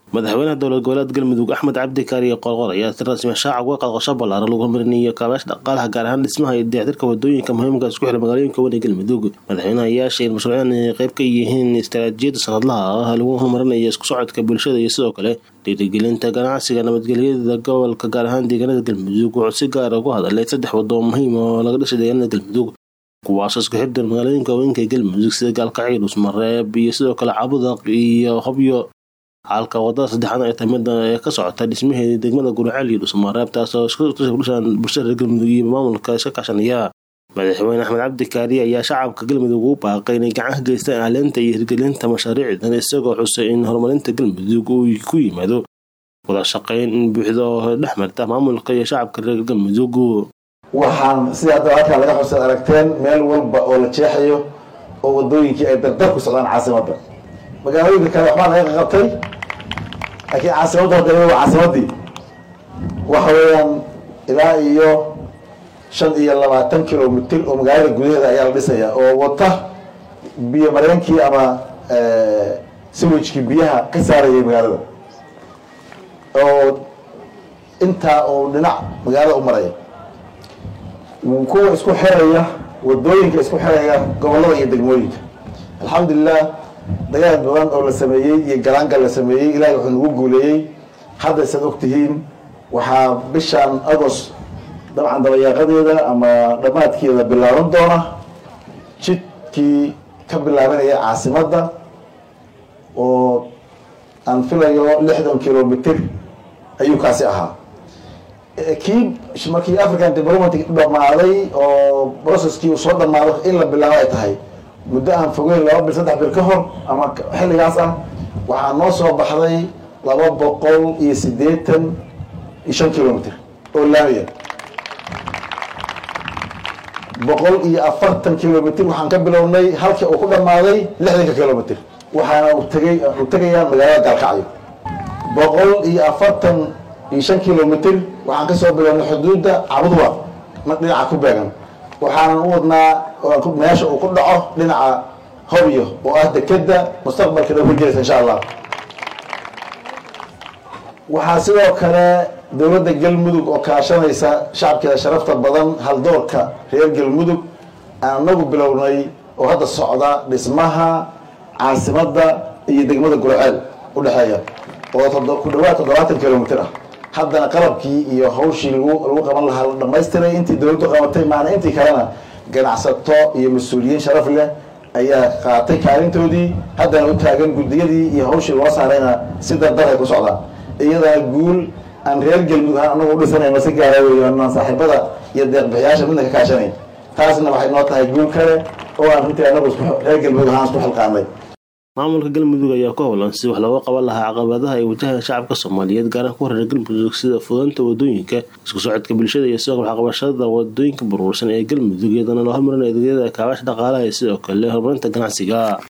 madaxweynaha dowlad goboleed galmudug axmed cabdi kaariye qoorqor ayaa si rasmi shaaca uga qadqasho ballaaran lagu horumarinayo kaabaasha dhaqaalaha gaar ahaan dhismaha iyo dayactirka wadooyinka muhiimka isku xira magaalooyinka weyn ee galmudug madaxweynaha ayaa sheegay in mashruucyadan ay qayb ka yihiin istaraatiijiyadda sanadlaha ah lagu horumarinayo isku socodka bulshada iyo sidoo kale dhiirigelinta ganacsiga nabadgelyada gobolka gaar ahaan deegaanada galmudug wuxuu si gaara ugu hadalay saddex wado muhiim oo laga dhisay deegaanada galmudug kuwaasoo isku xirdan magaalooyinka haweenka ee galmudug sida gaalkacyo dhusmareeb iyo sidoo kale cabudaq iyo hobyo halka wadada saddexaad ay tahay mida ee ka socota dhismaheeda degmada guraceel iyo dhusmareeb taasoo iskutushan bulshada reer galmudug iyo maamulka iska kaashanaya madaxweyne axmed cabdi kaariye ayaa shacabka galmudug ugu baaqay inay gacan ka geystaan ahleenta iyo hirgelinta mashaariicdan isagoo xusay in horumarinta galmudug uu ku yimaado wada shaqayn in buuxda oo dhex marta maamulka iyo shacabka reer galmudug waxaan sida hadda halkaa laga xusaad aragteen meel walba oo la jeexayo oo wadooyinkii ay dardar ku socdaan caasimadda magaalooyinka kale waxbaa laga qabtay laakiin caasimadda hadda waa caasimaddii waxa weeyaan ilaa iyo shan iyo labaatan kilomitr oo magaalada gudaheeda ayaa la dhisaya oo wata biyo mareenkii ama siwijkii biyaha ka saarayay magaalada oo intaa oo dhinac magaalada u maraya kuwa isku xiraya wadooyinka isku xiraya gobolada iyo degmooyinka alxamdulilah dagaal badan oo la sameeyey iyo galaangal la sameeyey ilahay wuxuu nagu guuleeyey hadda saad ogtihiin waxaa bishan agost dabcan dabayaaqadeeda ama dhammaadkeeda bilaaban doona jidkii ka bilaabanaya caasimadda oo aan filayo lixdan kilomitr ayuu kaasi ahaa kii markii african development dhamaaday oo processkii uu soo dhamaado in la bilaabo ay tahay muddo aan fogeyn laba bil saddex bil ka hor ama xilligaas ah waxaa noo soo baxday laba boqol iyo siddeetan iyo shan kilomitr oo laamiya boqol iyo afartan kilomitr waxaan ka bilownay halkii uu ku dhammaaday lixdanka kilomitr waxaana utagay u tegayaan magaalada gaalkacyo boqol iyo afartan iyo shan kilomitr waxaan kasoo bilownay xuduudda cabudwa dhinaca ku beegan waxaanan u wadnaa meesha uu ku dhaco dhinaca hobyo oo ah dekeda mustaqbalka dhow ka jiraysa insha allah waxaa sidoo kale dowladda galmudug oo kaashanaysa shacabkeeda sharafta badan haldoorka reer galmudug aan anagu bilownay oo hadda socda dhismaha caasimadda iyo degmada gurceel udhexeeya oo ku dhawaad toddobaatan kilomitr ah haddana qalabkii iyo hawshii lagu qaban lahaa la dhamaystiray intii dowladdu qabatay maana intii kalena ganacsato iyo mas-uuliyiin sharaf leh ayaa qaatay kaalintoodii haddana u taagan guddiyadii iyo hawshii loo saarayna si dardar ay ku socdaan iyadana guul aan reer galmudug ahaan anagu u dhisanayno si gaara weeyo anaan saaxiibada iyo deeqbixiyaasha midna ka kaashanayn taasna waxay noo tahay guul kale oo aan runtii anagu reer galmudug ahaan isku xilqaanay maamulka galmudug ayaa ku howlan si wax looga qaban lahaa caqabadaha ay wajahaan shacabka soomaaliyeed gaaraan ku reer galmudug sida fudanta wadooyinka isku socodka bulshada iyo sidoo kale waxqabashada wadooyinka burbursan ee galmudug iyadana loo hormarinayo adeegyada kaabaasha dhaqaalaha iyo sidoo kale horumarinta ganacsiga